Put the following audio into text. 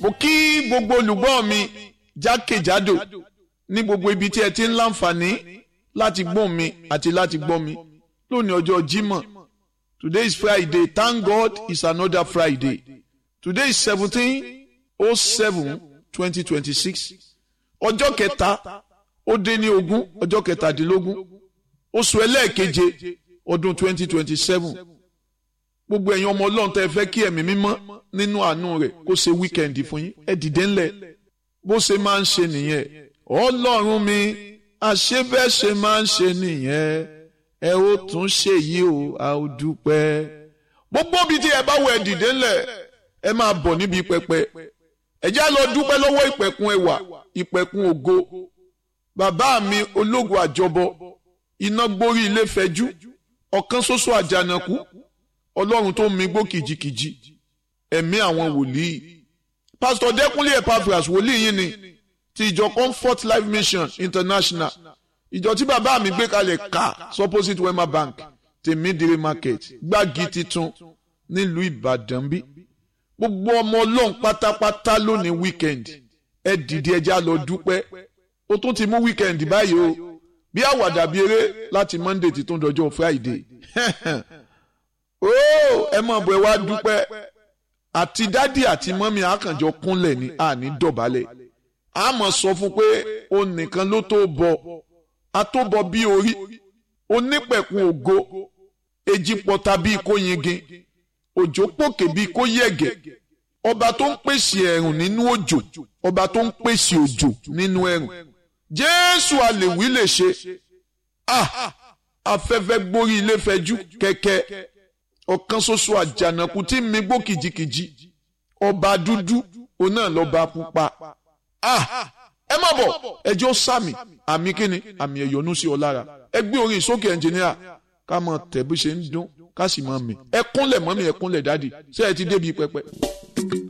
mo kí gbogbo olùgbọ́ mi jákèjádò ní gbogbo ibi tí ẹ ti ń láǹfààní láti gbọ́ mi àti láti gbọ́ mi lónìí ọjọ́ Jímọ̀ today is Friday thank God it's another Friday today is seventeen oh seven twenty twenty six ọjọ́ kẹta ó dé ní ogún ọjọ́ kẹtàdínlógún oṣù ẹlẹ́ẹ̀keje ọdún twenty twenty seven gbogbo ẹ̀yin ọmọ ọlọ́run tẹ́ ẹ fẹ́ kí ẹ̀mí mímọ́ nínú àánú rẹ̀ kó ṣe wíkẹ́ndì fún yín ẹ dìde ńlẹ̀ bó ṣe máa ń ṣe nìyẹn ọlọ́run mi àṣebẹ́ṣe máa ń ṣe nìyẹn ẹ ó tún ṣe yìí o a ó dúpẹ́ gbogbo ibi tí ẹ bá wọ ẹ dìde ńlẹ̀ ẹ máa bọ̀ níbi pẹpẹ ẹ já lọ dúpẹ́ lọ́wọ́ ìpẹ̀kun ẹwà ìpẹ̀kun ògo bàbá mi ológun àjọbọ iná gbórí ilé fẹjú ọ̀kan ṣoṣo àjànàkú ọlọ́run tó mi gbó kìjikìji ẹ̀mí àwọn wòlíì pásítọ̀ dẹ́kunlé epaphras wòlíì yìí ni ti ìjọ comfort life mission international ìjọ tí bàbá mi gbé kalẹ̀ ká supposite wema bank tèmídìrí market gbági titun nílùú ìbàdàn bí gbogbo ọmọ ọlọ́run pátápátá lónìí weekend ẹ dìde ẹjá lọ dúpẹ́ ó tún ti mú weekend báyìí o bí àwàdà bí eré láti monday ti tún dọjọ́ friday ó ẹ mọ̀ bọ̀ ẹ wá dúpẹ́ àti dádì àti mọ́mí àkànjọ kúnlẹ̀ ní àní dọ̀bálẹ̀ a mọ̀ sọ fún pé o nìkan ló tó bọ̀ a tó bọ̀ bí orí onípẹ̀kun ògo èjì pọ̀ta bíi kó yingin òjò pòkè bíi kó yẹ̀gẹ̀ ọba tó ń pèsè ẹ̀rùn nínú òjò ọba tó ń pèsè òjò nínú ẹ̀rùn jésù àlèwí lè ṣe ah afẹ́fẹ́ gbórí ilé fẹjú kẹ̀kẹ́ ọ̀kan ṣoṣo àjànàkú tí mi gbó kìjikìji ọba dúdú òun náà lọ́ba pupa ah ẹ má bọ̀ ẹjọ́ sàmì àmì kíni àmì ẹ̀yọ́nú sí ọ lára ẹ gbé orin ìsókè ẹnjìníà ká mọ tẹ̀ bí ṣe ń dún ká sì mọ mi ẹ kúnlẹ̀ mọ́mí ẹ kúnlẹ̀ dádì ṣé ẹ ti débi pẹpẹ.